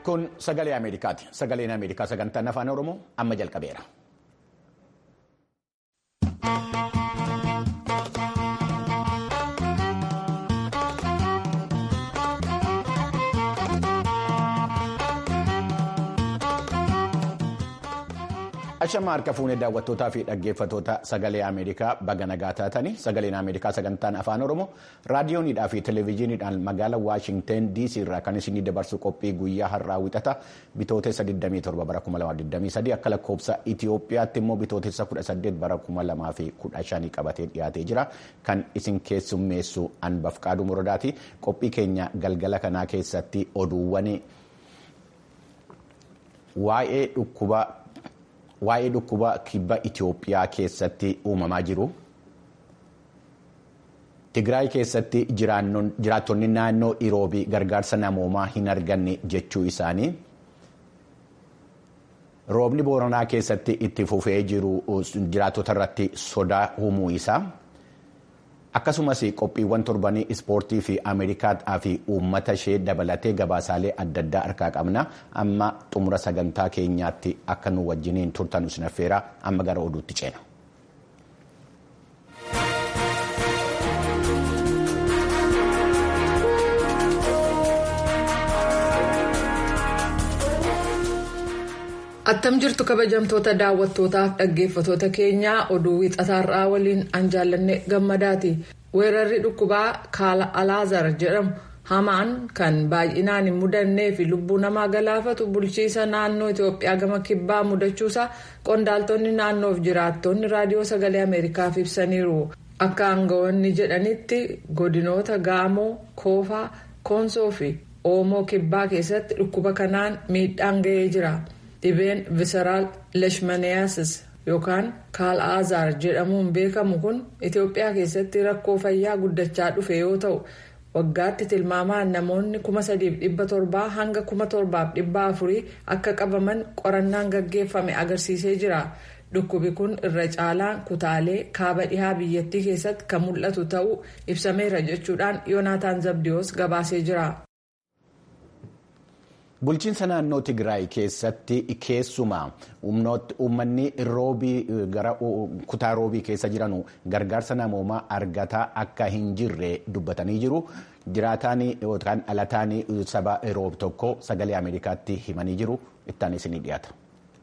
Kun sagalee Ameerikaati. Sagaleen Ameerikaa sagantaan afaan Oromoo amma jalqabeera. Ashama harka fuunee daawwattootaa fi dhaggeeffattoota sagalee Ameerikaa baga nagaa taatanii sagaleen Ameerikaa sagantaan afaan Oromoo raadiyoonidhaa fi televezyiiniidhaan magaalaa Waashingteen DC irraa kan isinii dabarsu qophii guyyaa har'aa wixata bitootessa 27 bara 2023 akka lakkoofsa Itoophiyaatti immoo bitootessa 18 bara 2015 qabatee dhiyaatee jira kan isin keessummeessu Anbaf Qaaduu Muradaati qophii keenya galgala kanaa keessatti oduuwwan waa'ee dhukkuba. Waa'ee dhukkuba kibba Itoophiyaa keessatti uumamaa jiru. Tigraay keessatti jiraattonni naannoo Iroobii gargaarsa namoomaa hin arganne jechuu isaanii. Roobni Booranaa keessatti itti fufee jiru jiraattota irratti sodaa uumuu isaa. Akkasumas qophiiwwan torbanii ispoortii fi Ameerikaa fi uummata ishee dabalatee gabaasaalee adda addaa harkaa qabna. Amma xumura sagantaa keenyaatti akka nu wajjiniin turtan isin affeera amma gara oduutti ceena. Attam jirtu kabajamtoota daawwattootaaf dhaggeeffatoota keenyaa oduu wixataarraa waliin an jaallanne gammadaati. Weerarri dhukkubaa kaala alaazar jedhamu hamaan kan baay'inaan hin mudannee fi lubbuu namaa galaafatu bulchiisa naannoo Itoophiyaa gama kibbaa mudachuusaa qondaaltonni naannoof jiraattonni raadiyoo sagalee Ameerikaaf ibsaniiru. Akka aangawoonni jedhanitti godinoota Gaamoo, Koofaa, Koonsoo fi Oomoo kibbaa keessatti dhukkuba kanaan miidhaan ga'ee jira. Dhibeen visaraal leeshmaniyasis yookaan kaal-azaar jedhamuun beekamu kun Itoophiyaa keessatti rakkoo fayyaa guddachaa dhufe yoo ta'u waggaatti tilmaamaan namoonni kuma sadiif dhibba torbaa hanga kuma torbaaf dhibba afurii akka qabaman qorannaan gaggeeffame agarsiisee jira. Dhukkubi kun irra caalaan kutaalee kaaba dhihaa biyyattii keessatti kan mul'atu ta'uu ibsameera jechuudhaan Yoonaataan Zabdiyoos gabaasee jira. Bulchiinsa naannoo Tigraay keessatti keessumaa uummanni roobii gara kutaa roobii keessa jiran gargaarsa namoomaa argataa akka hin jirre dubbatanii jiru. Jiraataan yookaan dhalataan saba roob tokko sagalee Ameerikaatti himanii jiru. Ittaan isinii dhiyaata.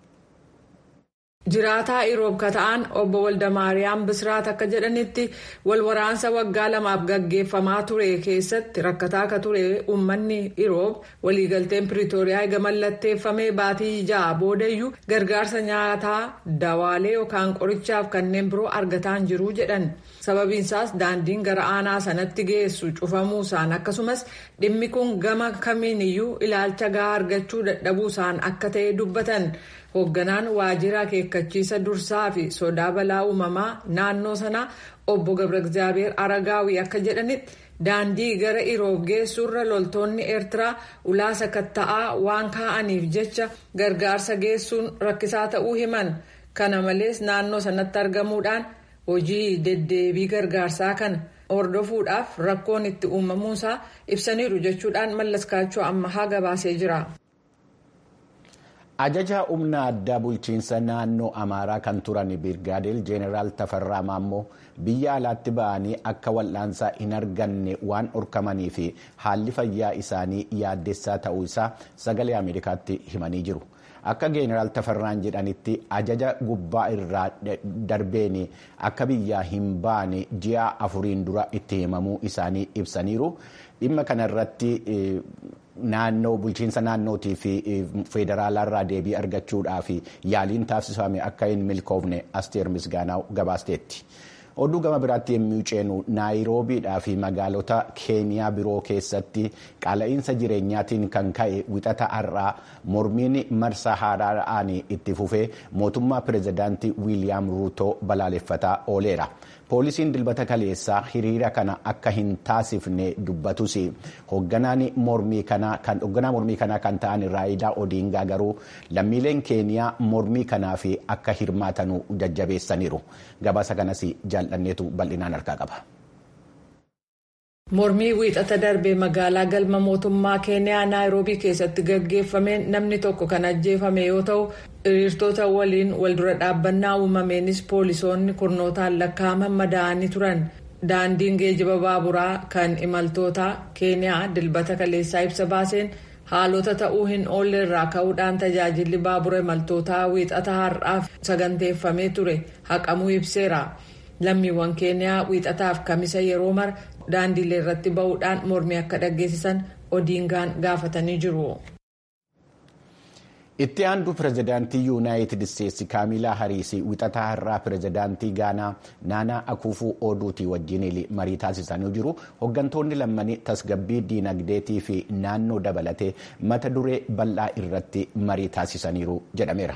Jiraataa Iroob kata'an obbo Waldamaariyaam Bisraat akka jedhanitti walwaraansa waggaa lamaaf gaggeeffamaa ture keessatti rakkataa akka ture uummanni Iroob waliigalteen Piriitooriyaa eega mallatteeffamee baatii ja'a boodayyuu gargaarsa nyaataa dawaalee yookaan qorichaaf kanneen biroo argataan jiru jedhan. Sababiinsaas daandiin gara aanaa sanatti geessu cufamuusaan akkasumas dhimmi kun gama kamiiniyyuu ilaalcha gahaa argachuu dadhabuusaan akka ta'e dubbatan. hoogganaan waajjira akeekkachiisa dursaa fi sodaa balaa uumamaa naannoo sanaa obbo gabra egzaabeer aragaawii akka jedhanitti daandii gara iroob geessuurra loltoonni eertiraa ulaa sakatta'aa waan kaa'aniif jecha gargaarsa geessuun rakkisaa ta'uu himan kana malees naannoo sanatti argamuudhaan hojii deddeebii gargaarsaa kana hordofuudhaaf rakkoon itti uumamuusaa ibsaniiru jechuudhaan mallaskaachoo ammahaa gabaasee jira. Ajaja humna addaa bulchiinsa naannoo Amaaraa kan turan Birgaadeel Jeeneraal Tafarraa Maammoo biyya alaatti ba'anii akka wal'aansaa hin arganne waan dhorkamanii fi haalli fayyaa isaanii yaaddessaa ta'uu isaa sagalee Ameerikaatti himanii jiru. Akka Jeeneraal Tafarraan jedhanitti ajaja gubbaa irraa darbeen akka biyyaa hin baane ji'a afuriin dura itti himamuu isaanii ibsaniiru. Dhimma kanarratti naannoo bulchiinsa naannootii fi federaalaa deebii argachuudhaaf yaaliin taasifame akka hin milkoofne asteer misgaanaa gabaasteetti. Oduu gama biraatti yommuu ceenu naayiroobiidhaa fi magaalota keeniyaa biroo keessatti qaala'insa jireenyaatiin kan ka'e wixata har'aa mormiin marsaa haaraadhaan itti fufee mootummaa pirezidaantii wiiliyaam ruutoo balaaleffataa ooleera. Poolisiin dilbata kaleessaa hiriira kana akka hin taasifne dubbatus hoogganaan mormii kanaa kan ta'an raayidaa odiingaa garuu lammiileen keeniyaa mormii kanaaf akka hirmaatanu jajjabeessaniiru. Gabaasa kanas jaalladheetu bal'inaan harkaa qaba. mormii wiixata darbee magaalaa galma mootummaa keeniyaa naayiroobii keessatti gaggeeffameen namni tokko kan ajjeefame yoo ta'u hiriirtota waliin waldura dhaabbannaa uumameenis poolisoonni kurnootaan lakkaa'aman madaa'anii turan daandiin geejiba baaburaa kan imaltootaa keeniyaa dilbata kaleessaa ibsa baaseen haalota ta'uu hin oolle irraa ka'uudhaan tajaajilli baabura imaltootaa wiixata har'aaf saganteeffamee ture haqamuu ibseera lammiiwwan keeniyaa wiixataaf kamisa yeroo mara daandiilee irratti ba'uudhaan mormii akka dhaggeessisan odiingaan gaafatanii jiru. itti aantu pirezidaantii yuunaayitid isteetsi kaamilaa hariisii wixataa har'aa pirezidaantii gaanaa naanaa akuufuu ooduutii wajjin marii taasisanii jiru hooggantoonni lammanii tasgabbii diinagdeetii fi naannoo dabalatee mata duree bal'aa irratti marii taasisaniiru jedhameera.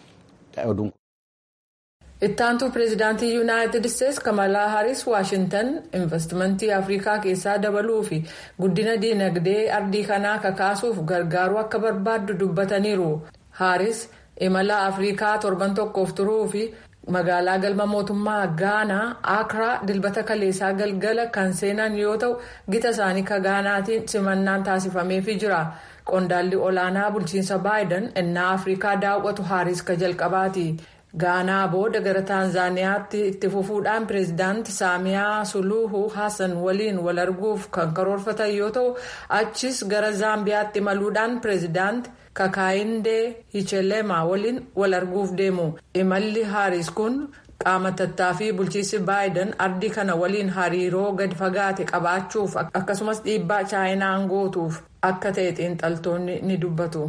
ittaantuu pireezidaantii yuunaayitid isteetsi kamalaa haris waashintan investimentii afrikaa keessaa dabaluu fi guddina diinagdee ardii kanaa kakaasuuf gargaaruu akka barbaaddu dubbataniiru haris imala afrikaa torban tokkoof turuu fi magaalaa galma mootummaa gaanaa akraa dilbata kaleessaa galgala kan seenan yoo ta'u gita isaanii ka gaanaatiin simannaan taasifameefii jira qondaalli olaanaa bulchiinsa baayiden innaa afrikaa daawwatu haris ka jalqabaati. gaanaa booda gara taanzaaniyaatti itti fufuudhaan pireezidaanti saamiyaa suluhu hassan waliin wal arguuf kan karoorfatan yoo ta'u achis gara zaambiyaatti imaluudhaan pireezidaanti kakaayindee hicheleema waliin wal arguuf deemu imalli haaris kun qaama tattaaffii bulchiinsi baayiden ardii kana waliin hariiroo gadi fagaate qabaachuuf akkasumas dhiibbaa chaayinaan gootuuf akka ta'e xiinxaltoonni ni dubbatu.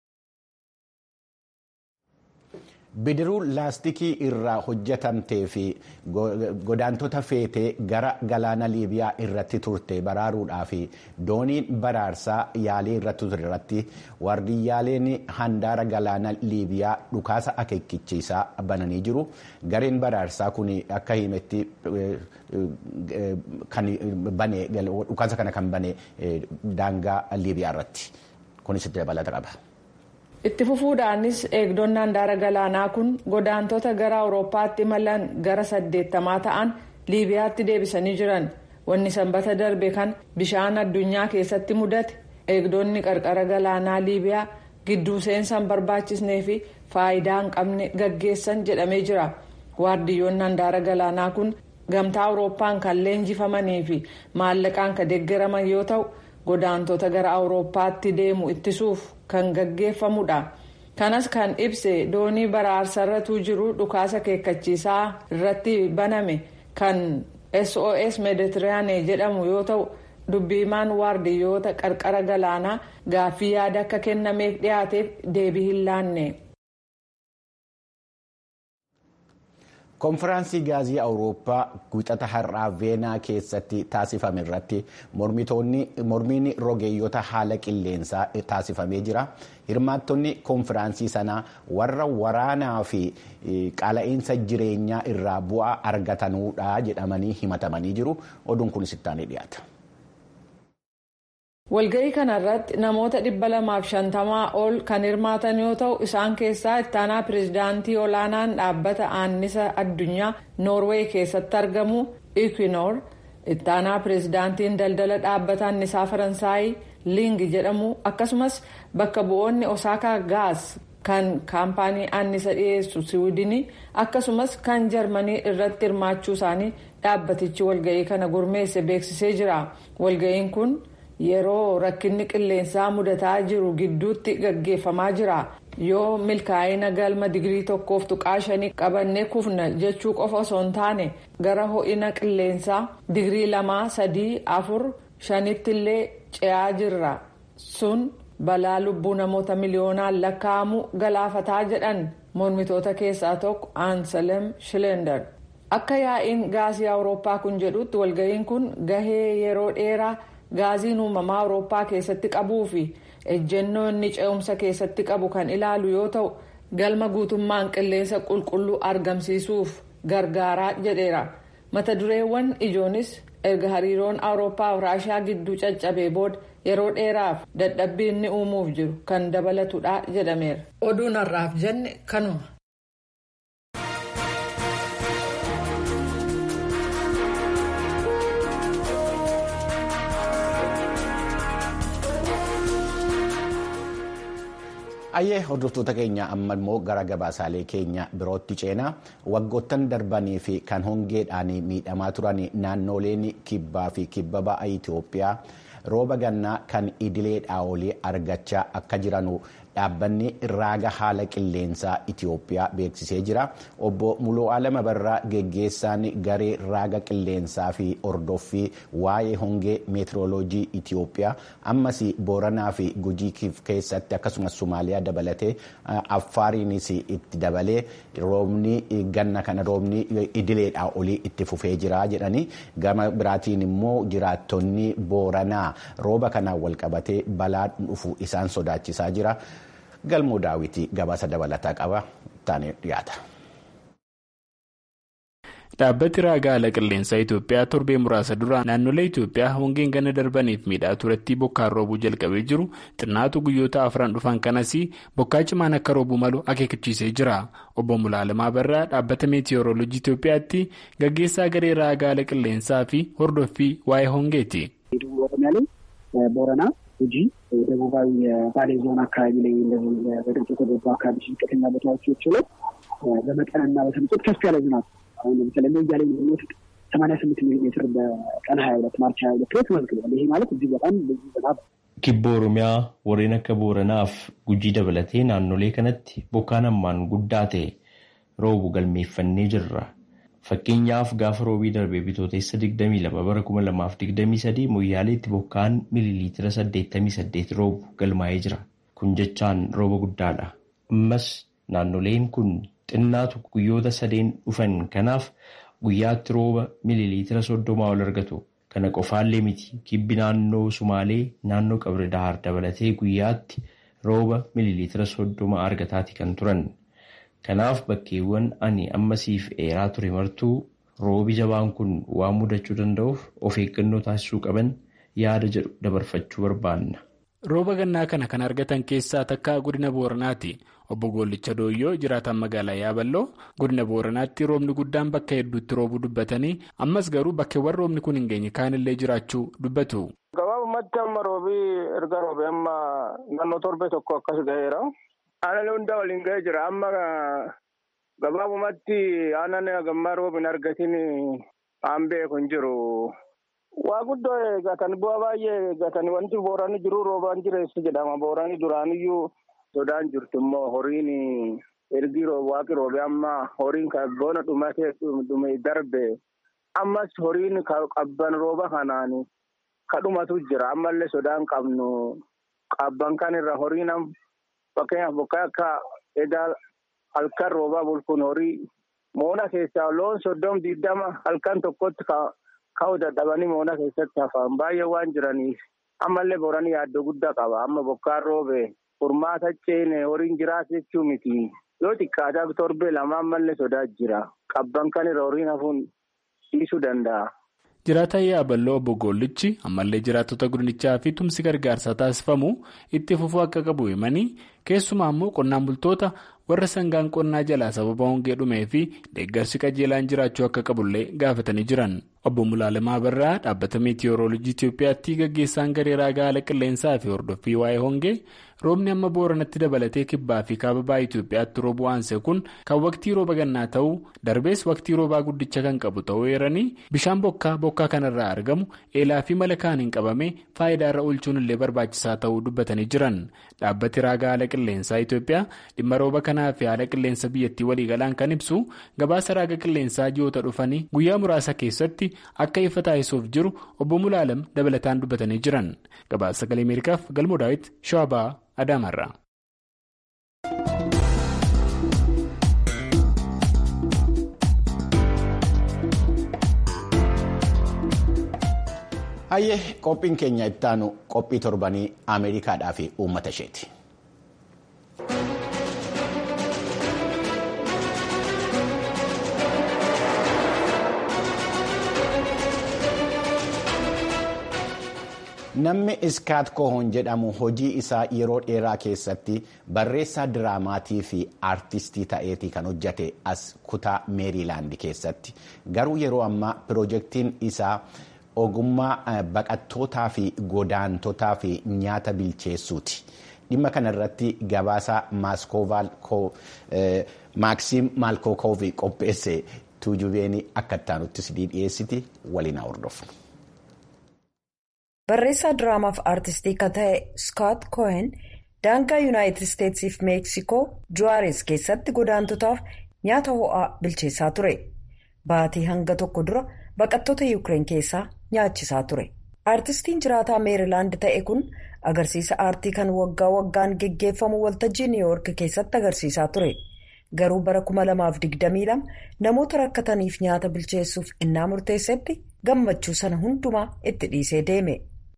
bidiruu laastikii irraa hojjetamtee fi godaantota feetee gara galaana liibiyaa irratti turte baraaruudhaaf dooniin baraarsaa yaalii irratti ture irratti waardiyyaaleen handaara galaana liibiyaa dhukaasa akeekkichiisaa bananii jiru gareen baraarsaa kun akka himetti dhukaasa kana kan bane daangaa liibiyaa irratti kunis itti dabalata qaba. itti fufuudhaanis eegdonni handaara galaanaa kun godaantota gara awurooppaatti imalan gara saddeettamaa ta'an liibiyaatti deebisanii jiran wanni sanbata darbe kan bishaan addunyaa keessatti mudate eegdonni qarqara galaanaa liibiyaa gidduu seensan barbaachisnee fi faayidaa hin qabne gaggeessan jedhamee jira waardiyyoonni handaara galaanaa kun gamtaa awurooppaan kan leenjifamanii fi maallaqaan kan deeggaraman yoo ta'u godaantota gara awurooppaatti deemu ittisuuf kan gaggeeffamudha kanas kan ibse doonii baraarsarratu jiru dhukaasa akeekkachiisaa irratti baname kan sos meeditiraanee jedhamu yoo ta'u dubbiimaan waardiyyoota qarqara galaanaa gaaffii yaada akka kennameef dhiyaateef deebii hin laanne. konfiraansii gaazii awurooppaa wixata har'aa veenaa keessatti taasifame irratti mormiin rogeeyyota haala qilleensaa taasifamee jira hirmaattonni konfiraansii sanaa warra waraanaa fi qaala'insa jireenyaa irraa bu'aa argatanuudha jedhamanii himatamanii jiru oduun kunis ittaanee dhiyaata. walga'ii kanarratti namoota dhibba lamaaf shantamaa ol kan hirmaatan yoo ta'u isaan keessaa ittaanaa pireezidaantii olaanaan dhaabbata aannisa addunyaa noorweey keessatti argamu ikwinoor ittaanaa pireezidaantiin daldala dhaabbata annisaa faransaayii liing jedhamu akkasumas bakka bu'oonni osaakaa gaas kan kaampaanii annisa dhiyeessu siwiidinii akkasumas kan jarmanii irratti hirmaachuu isaanii dhaabbatichi walga'ii kana gurmeesse beeksisee jira walga'iin kun. yeroo rakkinni qilleensaa mudataa jiru gidduutti gaggeeffamaa jira yoo milkaa'ina galma digirii tokkoof tuqaa shanii qabannee kufna jechuu qofa osoo hin taane gara ho'ina qilleensaa digirii lamaa sadii afur shanitti illee ce'aa jirra sun balaa lubbuu namoota miliyoonaan lakkaa'amu galaafataa jedhan mormitoota keessaa tokko aansalem shilendar akka yaa'iin gaasii awurooppaa kun jedhutti walga'iin kun gahee yeroo dheeraa. gaaziin uumamaa awurooppaa keessatti qabuu fi ejjennoo inni ce'umsa keessatti qabu kan ilaalu yoo ta'u galma guutummaan qilleensa qulqulluu argamsiisuuf gargaaraa jedheera mata dureewwan ijoonis erga hariiroon awurooppaa fi raashiyaa gidduu caccabee booda yeroo dheeraaf dadhabbii inni uumuuf jiru kan dabalatudha jedhameera. oduun har'aaf jenne kanuma. Ayyee hordoftoota keenya amma immoo gara gabaasaalee keenya birootti ceenaa waggoottan darbanii fi kan hongeedhaan miidhamaa turan naannoleen kibbaa fi kibba ba'a Itoophiyaa rooba gannaa kan idileedhaa olii argachaa akka jiranu dhaabbanni raaga haala qilleensaa Itoophiyaa beeksisee jira. Obbo Muluu Alama Barraa geggeessaan garee raaga qilleensaa fi hordoffii waa'ee hongee meetirooloojii Itoophiyaa ammas Booranaa fi Gujii keessatti akkasumas Somaaliyaa dabalatee Affaariinis itti dabalee roobni ganna kana roobni idileedhaa olii itti fufee jira jedhanii gama biraatiin immoo jiraattonni Booranaa rooba kanaan walqabatee balaa dhufu isaan sodaachisaa jira. galmoo daawwitii gabaasa dabalataa qaba taanee dhiyaata. Dhaabbati raagaa haala qilleensaa Itoophiyaa torbee muraasa dura naannolee Itoophiyaa hongeen ganna darbaniif miidhaa turatti bokkaan roobuu jalqabee jiru xinnaatu guyyoota afran dhufan kanas bokkaa cimaan akka roobuu malu akeekachiisee jira. Obbo Mulaalamaa Barraa dhaabbata meetiyoorooloojii Itoophiyaatti gaggeessaa garee raagaa haala qilleensaa fi hordoffii waa'ee hongeeti. ጉጂ ደቡባዊ የባሌ ዞን አካባቢ ላይ እንደዚህ በድርቅ የተጎዱ አካባቢ ዝቅተኛ ቦታዎች ችለው በመጠንና በተመጠን ከፍ ያለ ዝናብ አሁን ለምሳሌ ሞያሌ የሚወስድ ሰማንያ ስምንት ሚሊ ሜትር በቀን ሀያ ሁለት ማርች ሀያ ሁለት ላይ ተመዝግቧል። ይሄ ማለት እጅግ በጣም ብዙ ዝናብ Kibba Oromiyaa warreen akka Booranaaf gujii dabalatee naannolee kanatti bokkaan hammaan guddaa ta'e roobu galmeeffannee jirra. Fakkeenyaaf gaafa roobii darbee bitootessa 22 bara 2023 Moyyaaleetti bokkaan miliiliitira 88 roobu galmaa'ee jira. Kun jechaan rooba guddaadha. Ammas naannoleen kun xinnaatu guyyoota sadeen dhufan kanaaf guyyaatti rooba miliiliitira 30 ol argatu. Kana qofaallee miti kibbi naannoo Sumaalee naannoo Qabri Dahaar dabalatee guyyaatti rooba miliiliitira 30 argataati kan turan. Kanaaf bakkeewwan ani ammasiif eeraa ture martuu roobi jabaan kun waan mudachuu danda'uuf of eeggannoo taasisuu qaban yaada jedhu dabarfachuu barbaanna. Rooba gannaa kana kan argatan keessaa takka godina Booranaati. Obbo Goollicha Dooyyoo jiraatan magaalaa Yaaballoo godina Booranaatti roobni guddaan bakka hedduutti roobuu dubbatanii ammas garuu bakkeewwan roobni kun hin geenye kaanillee jiraachuu dubbatu. Gabaabumatti amma roobii erga roobee amma naannoo torbee tokko akkas ga'eera. Aannan hundaa waliin ga'ee jira. Amma gabaabumatti aannan gammaa roobin argatiin aan beeku hin jiru. Waa guddoo eeggatan bu'aa baay'ee eeggatan wanti boorani jiru roobaan jireessu jedhama. Boorani duraaniyyuu sodaan jirtu immoo horiin ergi waaqi roobee amma horiin kan boona dhumatee dhume darbe ammas horiin qabban rooba kanaan kadhumatu jira. Ammallee sodaan qabnu qabban kan irra horiin fakkeenyaaf bokkaa akka edaa halkan roobaa bulkuun horii moona keessaa loon soddom digdama halkan tokkotti ka'uu dadhabanii moona keessatti hafan baay'ee waan jiraniif ammallee booranii yaaddoo guddaa qaba amma bokkaan roobee furmaata ceene horiin jiraatu jechuu miti yoo xiqqaataa torbee lama ammallee sodaa jira qabban kan irra horiin hafuun dhiisuu danda'a. Jiraataan yaaballoo obbo Goollichi ammallee jiraattota godinichaa fi tumsi gargaarsaa taasifamu itti fufuu akka qabu himanii keessumaa immoo qonnaan bultoota warra sangaan qonnaa jalaa sababa hongee dhumee fi deeggarsi qajeelaan jiraachuu akka qabullee gaafatanii jiran. Obbo Mulaalamaa Barraa dhaabbata meetiyoorooloojii Itoophiyaatti gaggeessaan garee raagaa haala qilleensaa fi hordoffii waa'ee hongee roobni amma booranatti dabalatee kibbaa fi kaababaa Itoophiyaatti roobuu aansee kun kan waqtii rooba gannaa ta'uu darbees waqtii roobaa guddicha kan qabu ta'uu eeranii bishaan bokkaa bokkaa kanarraa argamu eelaa fi mala kaaniin qabamee faayidaa irra oolchuun illee barbaachisaa ta'uu dubbatanii jiran dhaabbati raagaa haala qilleensaa Itoophiyaa dhimma rooba kanaa fi haala qilleensa biyyattii waliigalaan kan ibsu gabaasa raaga qilleensaa ji'oota dhufanii guyyaa muraasa keessatti akka ifa taasisuuf jiru obbo Mulaalam dabalataan dubbatanii jiran gabaasa sagalee ameerikaaf galmoo daawit shawabaa adaamarraa. hayyee qophiin keenya ittaanu qophii torbanii ameerikaadhaa fi uummata isheeti. Namni Iskaat Kohoon jedhamu hojii isaa yeroo dheeraa keessatti barreessaa diraamaatii fi aartistii ta'eetii kan hojjate as kutaa meeriilaand keessatti garuu yeroo ammaa piroojeektiin isaa ogummaa baqattootaa fi godaantotaa fi nyaata bilcheessuuti. dhimma kanarratti gabaasa maaksiim maalkookoovii qopheesse tuujubeen akka ittaanutti sidii dhiyeessiti waliin haa hordofnu. barreessaa diraamaaf aartistii kan ta'e Scott Cohen daangaa yuunaayitid isteetsiif meeksikoo juwaares keessatti godaantotaaf nyaata ho'aa bilcheessaa ture baatii hanga tokko dura baqattoota yuukireen keessaa nyaachisaa ture aartistiin jiraataa meerilaand ta'e kun agarsiisa aartii kan waggaa waggaan geggeeffamu waltajjii niiwuyoork keessatti agarsiisaa ture garuu bara 2022 namoota rakkataniif nyaata bilcheessuuf innaa murteessetti gammachuu sana hundumaa itti dhiisee deeme.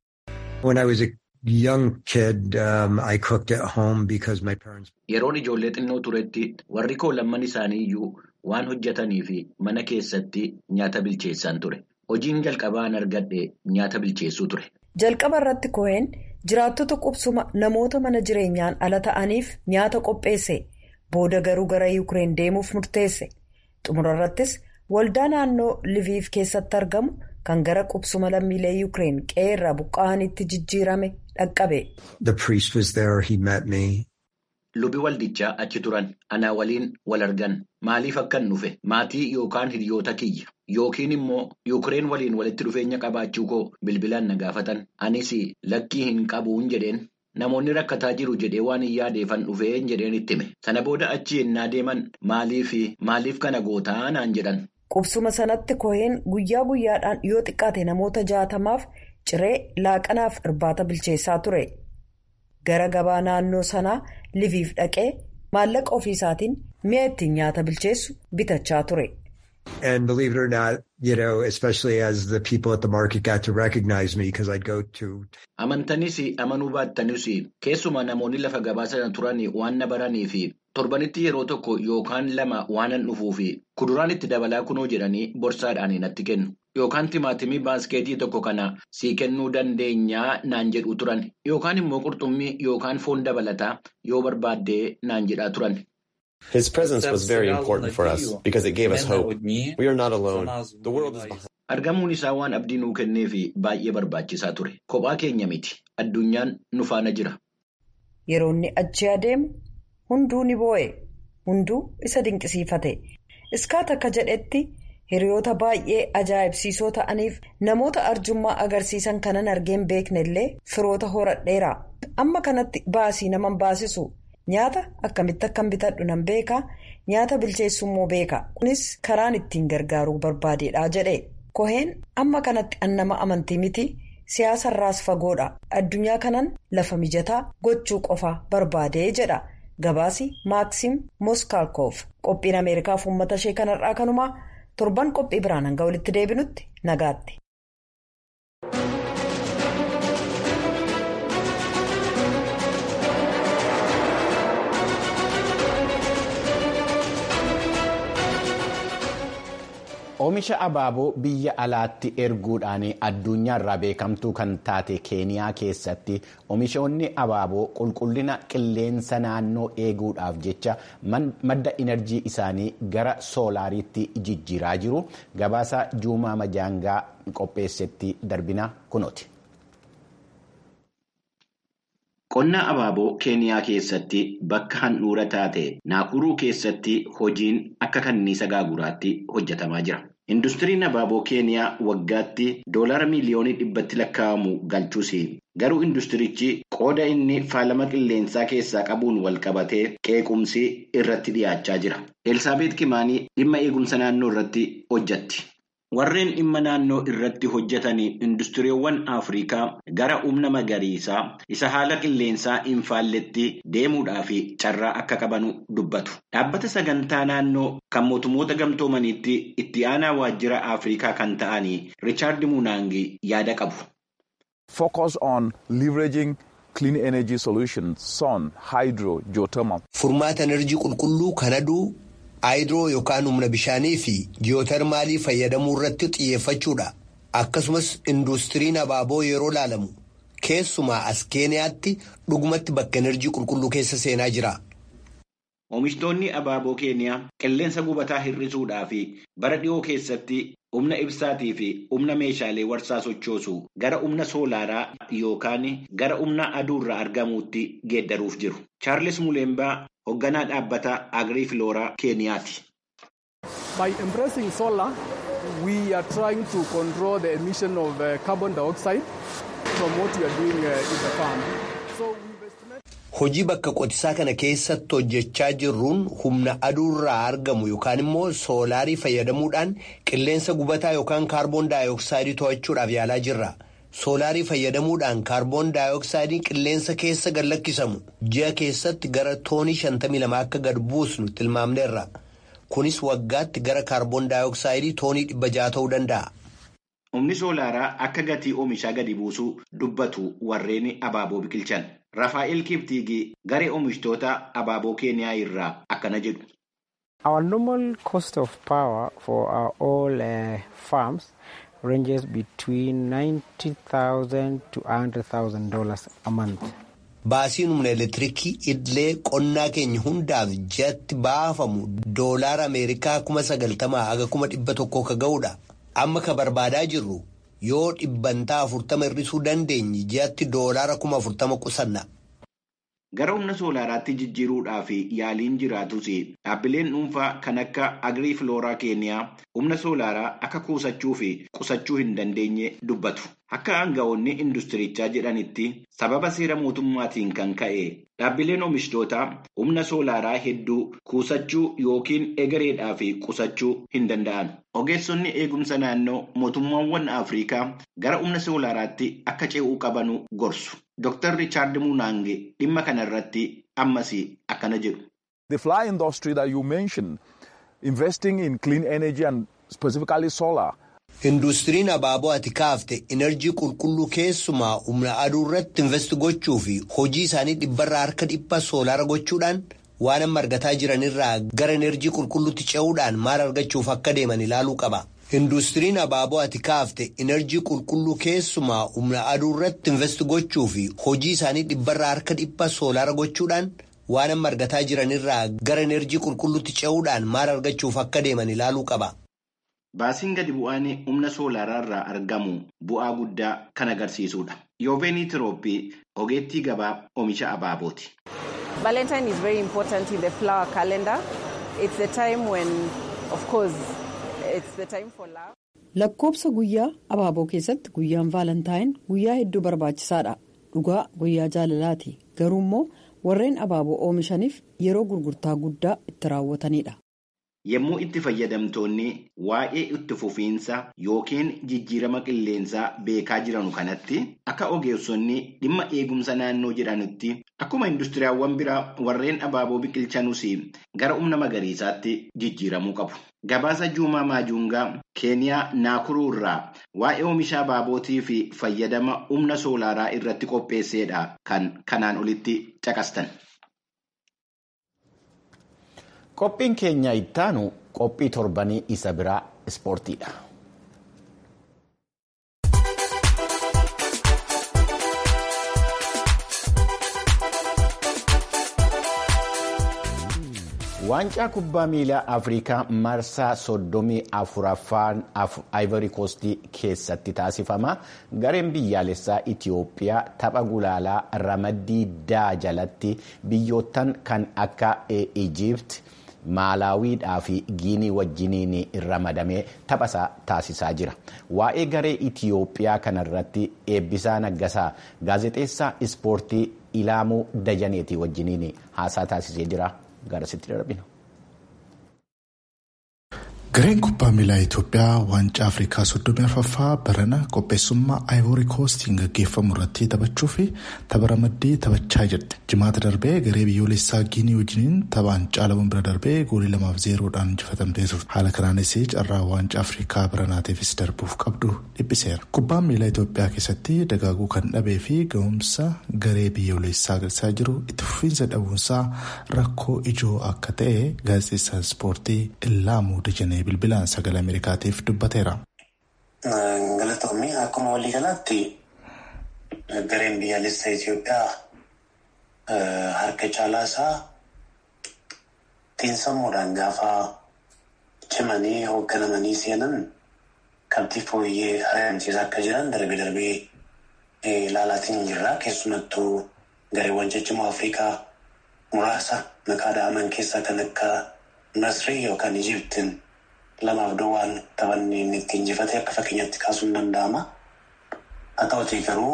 Yeroon ijoollee xinnoo turetti warri koo lamman isaanii iyyuu waan hojjetanii fi mana keessatti nyaata bilcheessan ture. Hojiin jalqabaan argadhe nyaata bilcheessuu ture. Jalqaba irratti Cohen jiraattota qubsuma namoota mana jireenyaan ala ta'aniif nyaata qopheesse. Booda garuu gara Yuukireen deemuuf murteesse. Xumura irrattis waldaa naannoo Liviif keessatti argamu kan gara qubsuma lammiilee Yuukireen qe'ee irraa buqqa'anitti jijjiirame dhaqqabe. Lubi waldichaa achi turan anaa waliin wal argan maaliif akkan dhufe maatii yookaan hiriyoota kiyya yookiin immoo Yuukireen waliin walitti dhufeenya qabaachuu koo bilbilaan na gaafatan anis lakkii hin qabuun jedheen. Namoonni rakkataa jiru jedhee waan hin yaadeefan dhufeen jedheen itti hime. Sana booda achi yennaa deeman maaliif maaliif kana gootaa naan jedhan. Qubsuma sanatti koheen guyyaa guyyaadhaan yoo xiqqaate namoota jaatamaaf ciree laaqanaaf irbaata bilcheessaa ture. Gara gabaa naannoo sanaa liviif dhaqee maallaqa ofiisaatiin mi'a ittiin nyaata bilcheessu bitachaa ture. And believe it or not, you know, especially as the people at the market got to recognize me because I'd go to. Amantanis amanuu baattanis keessumaa namoonni lafa gabaa sana turan waan na baranii fi torbanitti yeroo tokko yookaan lama waanan dhufuu fi kuduraan itti dabalaa kunoo jedhanii borsaadhaan natti kennu. Yookaan timaatimii baaskeetii tokko kana sii kennuu dandeenyaa naan jedhu turan yookaan immoo qurxummii yookaan foon dabalataa yoo barbaaddee naan jedhaa turan. His presence was very important for us because it gave us hope. We are not alone. The world is behind. Argamuun isaa waan abdii nuu kennee fi baay'ee barbaachisaa ture. Kophaa keenya miti. Addunyaan nu faana jira. Yeroo inni achi adeemu hunduu ni boo'e. Hunduu isa dinqisiifate. Iskaat akka jedhetti hiriyoota baay'ee ajaa'ibsiisoo ta'aniif namoota arjummaa agarsiisan kanan argeen beekne illee firoota horadheera. Amma kanatti baasii naman baasisu. Nyaata akkamitti akkan bitadhu nan beeka nyaata bilcheessu immoo beeka kunis karaan ittiin gargaaruu barbaadeedha jedhe koheen amma kanatti an nama amantii miti siyaasarraas fagoodha addunyaa kanan lafa mijataa gochuu qofa barbaadee jedha gabaasi maaksiim moskaalkoof qophiin ameerikaaf uummata ishee kanarraa kanumaa torban qophii biraan hanga walitti deebinutti nagaatti. Oomisha abaaboo biyya alaatti erguudhaan addunyaarraa beekamtuu kan taate keeniyaa keessatti oomishoonni abaaboo qulqullina qilleensa naannoo eeguudhaaf jecha madda inerjii isaanii gara soolaariitti jijjiiraa jiru gabaasa juumaa majaangaa qopheessetti darbina kunooti. Qonna abaaboo keeniyaa keessatti bakka handhuura taate naakuruu keessatti hojiin akka kanniisa gaaguraatti hojjetamaa jira. Industiriin abaaboo keeniyaa waggaatti doolara miiliyoonii dhibbatti lakkaa'amu galchuus garuu industirichi qooda inni faalama qilleensaa keessaa qabuun wal qabatee qeequmsi irratti dhiyaachaa jira. Elsaabeet Kimaanii dhimma eegumsa naannoo irratti hojjetti. Warreen dhimma naannoo irratti hojjetanii industiriiwwan Afrikaa gara humna magariisaa isa haala qilleensaa hin faalletti deemuudhaaf carraa akka qabanu dubbatu. Dhaabbata sagantaa naannoo kan mootummoota gamtoomaniitti itti aanaa waajjira Afrikaa kan ta'anii Riichaard Munaangi yaada qabu. Focus on leveraging clean energy solutions, sun, hydro, geothermal. Furmaata enerjii qulqulluu kan aduu. Haayidroo yookaan humna bishaanii fi ji'ootarmaalii fayyadamuu irratti xiyyeeffachuudha. Akkasumas industiriin abaaboo yeroo laalamu keessumaa as keeniyaatti dhugumatti bakka enerjii qulqulluu keessa seenaa jira. Oomishtoonni abaaboo keeniyaa qilleensa gubataa hir'isuudhaa fi bara dhiyoo keessatti humna ibsaatii fi humna meeshaalee warsaa sochoosu gara humna soolaaraa yookaan gara humna aduurraa argamuutti geeddaruuf jiru. Chaarles Mulembaa hoogganaa dhaabbata Agrii Filooraa Keeniyaati. By embracing solar, we are trying to control the emission of uh, carbon dioxide from what we are doing uh, in the farm. So Hojii bakka qotisaa kana keessatti hojjechaa jirruun humna aduurraa argamu yookaan immoo soolaarii fayyadamuudhaan qilleensa gubataa yookaan kaarboon daayooksaayidii to'achuudhaaf yaalaa jirra. Soolaarii fayyadamuudhaan kaarboon daayooksaayidii qilleensa keessa gad lakkisamu ji'a keessatti gara toonii 52 akka gad buusnu tilmaamneerra. Kunis waggaatti gara kaarboon daayooksaayidii toonii 600 ta'uu danda'a. Humni soolaaraa akka gatii oomishaa gadi buusuu dubbatu warreen abaaboo biqilchan. Rafaa'el Kiptiigii garee oomishtoota abaaboo Keeniyaa irraa akkana jedhu. Our normal cost of power for our all uh, farms ranges between $90,000 to $100,000 a month. Baasiin humna elektiriikii idilee qonnaa keenya hundaaf ji'atti baafamu doolaara Ameerikaa kuma sagaltamaa haga kuma dhibba tokkoo ka ga'udha. Amma ka barbaadaa jirru yoo dhibbantaa afurtama hir'isuu dandeenye ji'atti doolaara kuma afurtama qusanna. Gara humna soolaaraatti jijjiiruudhaaf yaaliin jiraatus dhaabbileen dhuunfaa kan akka Agrii Filooraa Keeniyaa humna soolaaraa akka kuusachuu fi qusachuu hin dandeenye dubbatu. Akka aanga'oonni industirichaa jedhanitti sababa seera mootummaatiin kan ka'e dhaabbileen oomishtoota humna soolaaraa hedduu kuusachuu yookiin egereedhaa fi qusachuu hin danda'an. Ogeessonni eegumsa naannoo mootummaawwan Afrikaa gara humna soolaaraatti akka ce'uu qabanu gorsu. Dr. Richard Munaange dhimma kanarratti ammas akkana jedhu. The fly industry that you mentioned, investing in clean energy and specifically solar. Industiriin abaaboo ati kaafte enerjii qulqulluu keessumaa humna aduu irratti invest gochuu fi hojii isaanii dhibbarraa harka dhibba soolaara gochuudhaan waan amma argataa jiranirraa gara enerjii qulqulluutti ce'uudhaan maal argachuuf akka deeman ilaaluu qaba. Industiriin abaaboo ati kaafte enerjii qulqulluu keessumaa humna aduu irratti invest gochuu fi hojii isaanii dhibbarraa harka dhibba soolaara gochuudhaan waan amma argataa jiranirraa gara enerjii qulqulluutti ce'uudhaan maal argachuuf akka deeman ilaaluu qaba. Baasiin gadi bu'aan humna soolaaraa irraa argamu bu'aa guddaa kan agarsiisudha. Yooveenii Tirooppii ogeettii gabaa oomisha abaabooti. Valentine is very important in the flower calendar. It's the time when, of course, it's the time for love. Lakkoobsa guyyaa abaaboo keessatti guyyaan vaalantaayin guyyaa hedduu barbaachisaadha. Dhugaa guyyaa jaalalaati. Garuu immoo warreen abaaboo oomishaniif yeroo gurgurtaa guddaa itti raawwatanidha. Yommuu itti fayyadamtoonni waa'ee itti fufiinsa yookiin jijjiirama qilleensaa beekaa jiranu kanatti akka ogeessonni dhimma eegumsa naannoo jedhanutti akkuma industiriyaawwan biraa warreen abaaboo biqilchanus gara humna magariisaatti jijjiiramuu qabu. Gabaasa Juumaa Maajuungaa Keeniyaa Naakuruu irraa waa'ee oomisha abaabootii fi fayyadama humna soolaaraa irratti qopheesseedha kan kanaan olitti caqastan. Qophiin keenya ittaanu qophii torbanii isa biraa ispoortiidha. Waancaa kubbaa miilaa Afrikaa marsaa soddomii afuraffaan Ivory Coast keessatti taasifama. Gareen biyyaalessaa Itiyoophiyaa tapha gulaalaa ramaddii daa jalatti biyyoottan kan akka Ijipt. Maalaawiidhaa fi Giinii wajjiniin ramadamee taphasaa taasisaa jira. Waa'ee garee Itiyoophiyaa kanarratti eebbisaa naggasaa gaazexeessaa ispoortii Ilaamuu Dajaneetii wajjiniin haasaa taasisee jira. Garasitti darbina. Gareen kubbaa miilaa Itoophiyaa waancaa Afrikaa soddomii arfaffaa barana qopheessummaa Ivory Coastiin gaggeeffamu irratti taphachuu fi tapha ramaddii taphachaa jirti. Jimaata darbee garee biyyoolessaa Giinii wajjiniin taphaan caalamuun bira darbee goolii lamaaf zeeroodhaan injifatamtee turte. Haala kanaanis carraa waancaa Afrikaa baranaatiifis darbuuf qabdu dhiphiseera. Kubbaan miilaa Itoophiyaa keessatti dagaaguu kan dhabee fi ga'umsa garee biyyoolessaa agarsiisaa jiru itti fufiinsa dhabuunsaa rakkoo ijoo akka ta'e gaazexeessaan ispoortii Illaamuu Dajanee bilbilaan sagalee Ameerikaatiif dubbateera. Galatoomii akkuma waliigalaatti gareen biyyaalessaa Itoophiyaa harka caalaa isaa xiinsammuudhaan gaafa cimanii hoogganamanii seenan qabxii fooyyee ari'amsiisaa akka jiran darbee darbee ilaalaatiin jirra. Keessumattuu gareewwan ciccimoo Afrikaa muraasa maqaa daaman keessaa kan akka Masrii yookaan Ijiptiin lamaaf duwwaan taphanni inni ittiin injifate akka fakkeenyaatti kaasuun danda'ama. Haa ta'utii garuu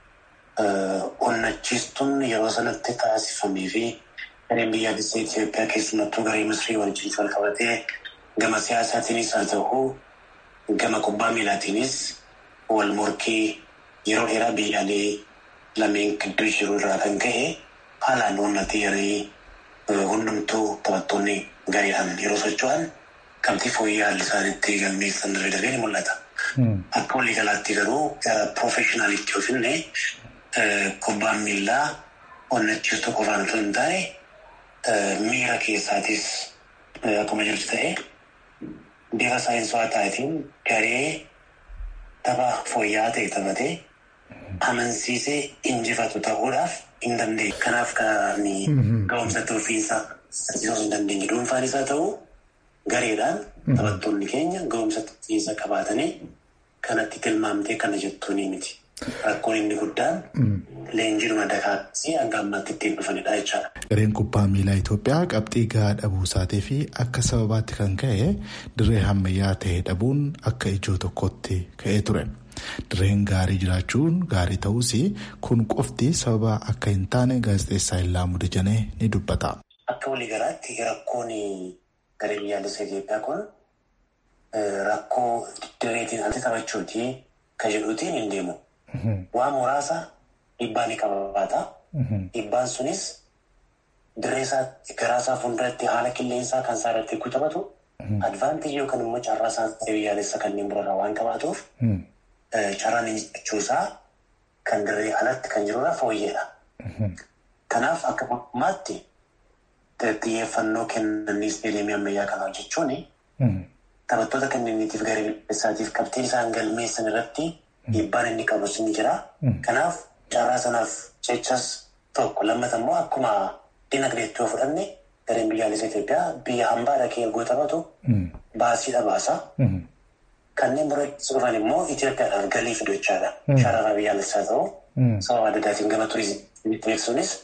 onnachiistuun yeroo sanatti taasifamee fi gareen biyyaalessa Itoophiyaa keessumattuu garee Misrii wajjin wal qabatee gama siyaasaatiinis haa ta'u gama kubbaa miilaatiinis wal morkii yeroo dheeraa biyyaalee lameen gidduu jiru irraa kan ka'e haalaan onnatee yeroo hundumtuu taphattoonni gareedhaan yeroo socho'an qabxii fooyya'aa haalli isaaniitti galmeessan darbee darbee ni mul'ata. Akka waliigalaatti garuu gara piroofeshinaalitti yoo finne kubbaan miillaa onnachiistuu qofaan osoo hin taane miira keessaatis akkuma jirtu ta'e bifa saayinsawaa ta'eetiin garee tapha fooyya'aa ta'e taphatee amansiisee injifatu ta'uudhaaf hin dandeenye. Kanaaf kan ga'umsa ofiisaa taasisuu hin dandeenye. Dhuunfaanis haa ta'u gareedhaan taphattoonni keenya ga'umsa ofiisaa qabaatanii kanatti tilmaamtee kana jettuun miti. Rakkoon inni guddaan leenjiidhuma dakaasii hanga ammaatti ittiin dhufanidha jechaadha. Gareen kubbaa miilaa Itoophiyaa qabxii gahaa dhabuu isaatii fi akka sababaatti kan ka'e dirree ammayyaa ta'e dhabuun akka ijoo tokkotti ka'ee ture. Dirreen gaarii jiraachuun gaarii ta'us kun qofti sababa akka hin taane gaazexeessaa Illaa Dajanee ni dubbata. Akka waliigalaatti rakkoon garee biyyaalessa Itoophiyaa kun rakkoo dirreetiin alatti taphachuuti kan jedhuutiin hin deemu. Waan muraasa dhiibbaa ni qabaata. Dhiibbaan sunis dirreesaa garaasaa fuulduratti haala qilleensaa kan isaa irratti taphatu advaanteejii yookaan immoo carraa isaa biyyaalessa kanneen biroorraa waan qabaatuuf carraan injifachuusaa kan dirree alatti kan jirudha fooyyeedha. Kanaaf akka mootummaatti xiyyeeffannoo kennanii isteediyeemii ammayyaa kana hojjechuun taphattoota kanneeniitiif garee biyyaalessaatiif qabxiin isaan galmeessan irratti dhiibbaan inni qabus ni jira. Kanaaf carraa sanaaf jechas tokko lammata immoo akkuma dinagdeetti yoo fudhanne gareen biyyaalessa Itoophiyaa biyya hambaa dhaqee ergoo taphatu baasiidha baasa. Kanneen biroo dhufan immoo Itoophiyaadhaaf galii fidu jechaadha. Sharafa biyyaalessaa ta'u sababa adda addaatiin gama turizimii beeksisuunis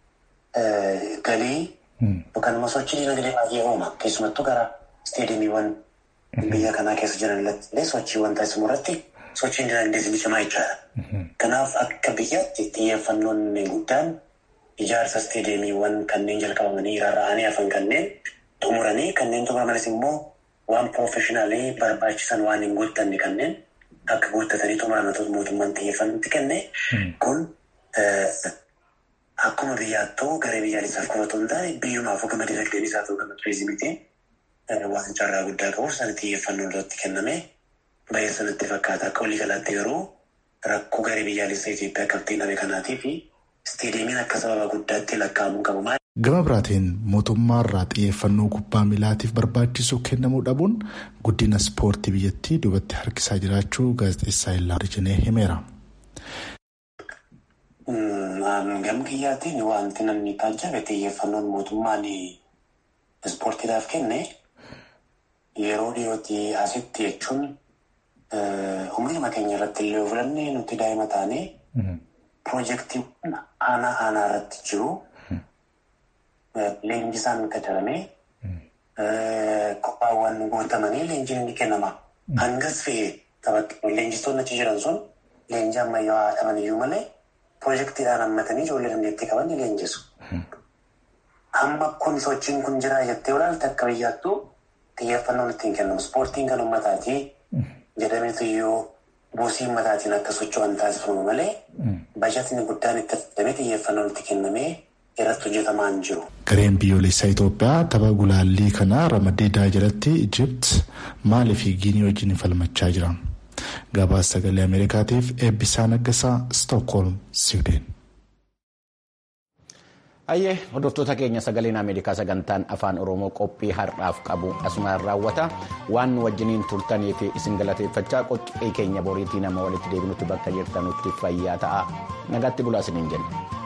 galii yookaan immoo sochii dinagdee baay'ee uuma. Keessumattuu gara isteediyeemiiwwan biyya kanaa keessa jiran illee sochiiwwan taasifamu irratti sochiin dinagdee ni cimaa jechaadha. Kanaaf akka biyyaatti xiyyeeffannoon guddaan ijaarsa isteediyeemiiwwan kanneen jalqabamanii rarra'anii hafan kanneen xumuranii kanneen xumuramanis immoo waan piroofeshinaalii barbaachisan waan hin guuttanne kanneen akka guuttatanii xumuramatoota mootummaan xiyyeeffannootti kenne kun akkuma biyyaattuu garee biyyaalessaaf qofatu hin taane biyyumaaf gama dinagdeen isaa ta'uu gama turizimiitiin waan carraa guddaa qabuuf sana xiyyeeffannoon irratti kenname baay'ee sanatti fakkaata. Akka waliigalaatti garuu rakkoo garee biyyaalessa Itoophiyaa qabxii dhabe kanaatii fi isteediyeemiin akka sababa guddaatti lakkaa'amuu qabu. Gama biraatiin mootummaarraa xiyyeeffannoo kubbaa miilaatiif barbaachisu kennamuu dhabuun guddina ispoortii biyyattii duubatti harkisaa jiraachuu gaazexeessaa Illaa Dajanee himeera. Gama kiyyaatiin wanti namni taajjabe xiyyeeffannoon mootummaan ispoortiidhaaf kenne yeroo dhiyootti asitti jechuun umriima keenya irratti illee fudhannee nuti daa'ima taanee piroojeektiiwwan aanaa aanaa irratti jiru. Leenjisaan qacaramee qophaawwan guutamanii leenjiin ni kennama. Hangas fe'ee leenjistoonni achi jiran sun leenjii ammayyaa dhaban iyyuu malee piroojeektiidhaan hammatanii ijoollee dandeettii qaban ni leenjisu. Amma kun sochiin kun jira jettee olaalte akka biyyaattuu xiyyeeffannoon ittiin kennamu. Ispoortiin kan uummataatii jedhameetu iyyuu buusii ummataatiin akka socho'an taasifamu malee bajetni guddaan itti fudhatamee xiyyeeffannoon itti kennamee irratti hojjetamaa hin jiru. Gareen biyyoolessaa Itoophiyaa tapha gulaallii kanaa ramadeedaa jalatti Ijipt Maalii fi Giinii wajjin falmachaa jira. Gabaasa sagalee Ameerikaatiif eebbisaa naggasaa Stookholm, Siwideen. Ayyee hordoftoota keenya sagaleen Ameerikaa sagantaan afaan Oromoo qophii har'aaf qabu asumaan raawwata waan nu wajjiniin turtanii fi isin galateeffachaa qophii keenya boriitii nama walitti deebinutti bakka jirtanutti fayyaa ta'a nagaatti bulaa isiniin jenna.